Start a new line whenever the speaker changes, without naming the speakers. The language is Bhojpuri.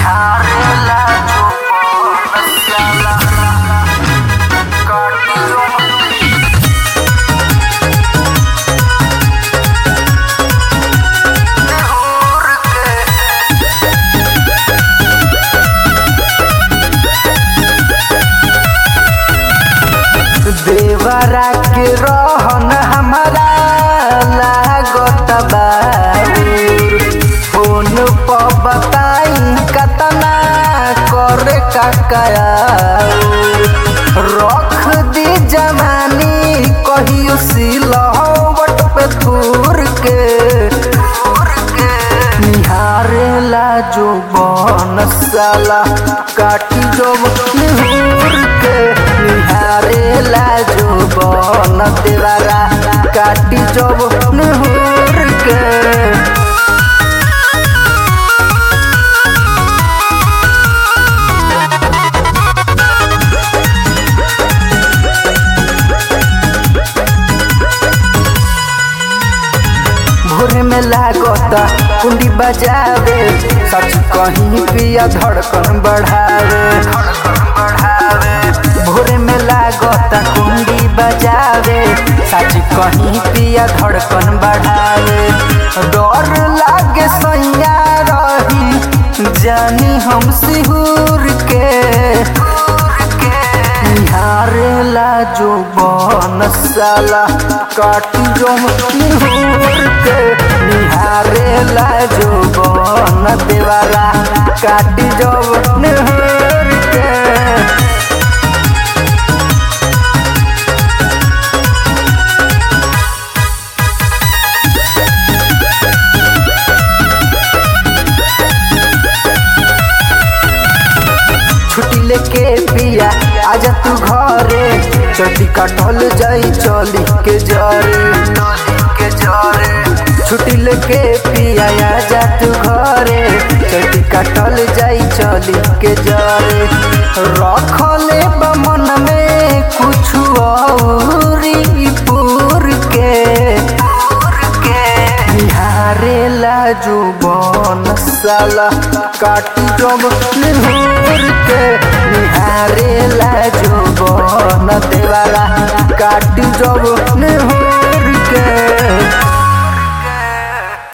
निहारेला जो बनसाला काटी जो निहुर के देवरा के रहन हमारा लागत बाबूर फोन पर बताई कतना करे काकाया रख दी जवानी कहियो सिलहवट पे थूर के निहारेला जो बनसाला काटी जो निहुर के निहारेला जो बन देवारा काटी जो निहुर के भोरे में लागता कुंडी बजावे सच कहीं पिया धड़कन बढ़ावे भोरे में लागता कुंडी बजावे सच कहीं पिया धड़कन बढ़ावे डर लागे सैया रही जानी हम सिहुर के निहारेला जो बनसाला काटी जो निहुर के निहारेला जो बन देवाला काटी जो निहुर के छुट्टी लेके पिया आजा तू घरे चटी कटल जाई चली के जरे के जरे छुट्टी लेके पिया आजा तू घरे चटी कटल जाई चली के जरे रखले बमन में कुछ औरी पूर के निहारेला जो बनसाला काटी जब निहुर के निहारेला जो बन देवाला काटी जब निहुर के